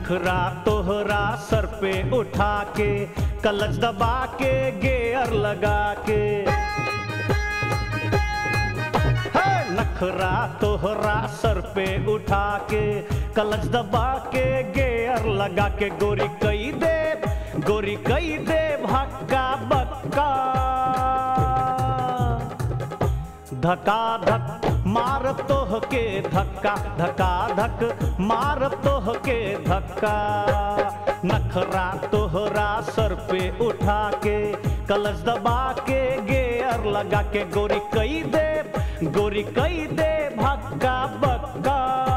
नखरा तोहरा सर पे उठा के कलच दबा के गेयर लगा के है नखरा तोहरा सर पे उठा के कलच दबा के गेयर लगा के गोरी कई दे गोरी कई दे भक्का बक्का धका धक मार तोह के धक्का धका धक मार तोह के धक्का नखरा तोहरा सर पे उठा के कलश दबा के गेयर लगा के गोरी कई दे गोरी कई दे भक्का बक्का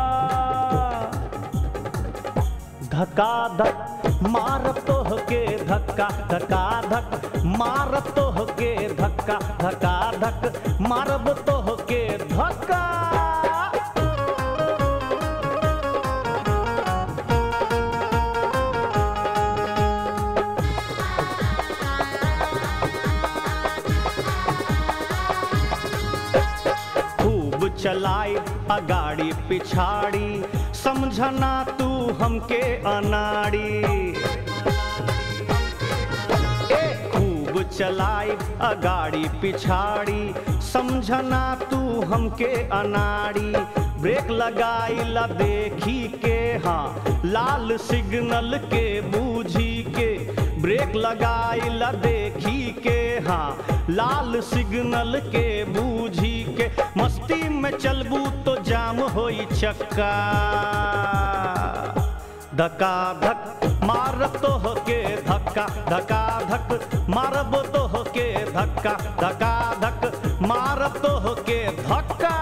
धका धक मार तोह के धक्का धका धक मार तोह के धक्का धका धक मारब तोह के धक्का खूब चलाई अगाड़ी पिछाड़ी समझना तू हमके अनाड़ी ए खूब चलाई अगाड़ी पिछाड़ी समझना तू हमके अनाड़ी ब्रेक लगाई ला देखी के हाँ लाल सिग्नल के बूझी के ब्रेक लगाई ला देखी के हाँ लाल सिग्नल के बूझी के मस्ती में चलबू तो जाम होई चक्का धका धक मार तोह के धक्का धका धक मारब तोह के धक्का धका धक मार तोह के धक्का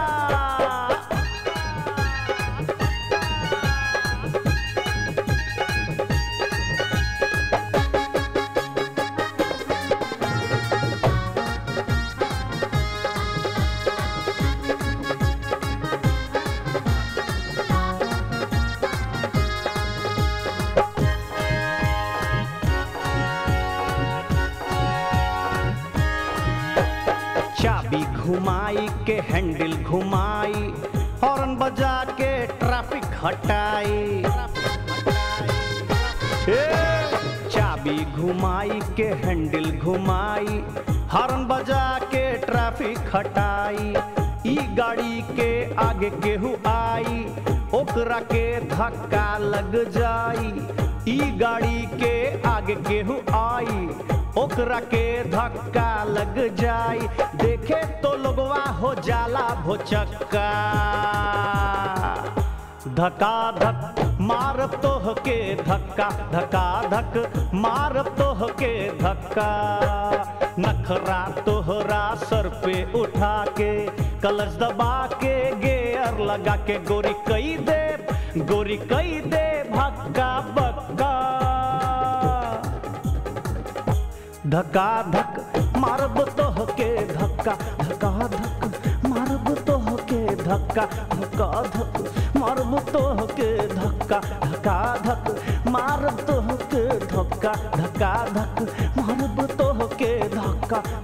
चाबी घुमाई के हैंडल घुमाई हॉर्न बजा के ट्रैफिक हटाई ए, चाबी घुमाई के हैंडल घुमाई हॉर्न बजा के ट्रैफिक हटाई ई गाड़ी के आगे केहू आई ओकरा के धक्का लग जाई ई गाड़ी के आगे केहू आई ओकरा के धक्का लग जाई देखे तो लोगवा हो जाला भोचक्का धका धक मार तोह के धक्का धका धक मार तोह के धक्का नखरा तोहरा सर पे उठा के कलश दबा के गेयर लगा के गोरी कई दे गोरी कई दे भक्का बक्का धका धक मारब तोह के धक्का धका धक मारब तोह के धक्का धका धक मारब तोह के धक्का धका धक मारब तोह के धक्का धका धक मारब तोह के धक्का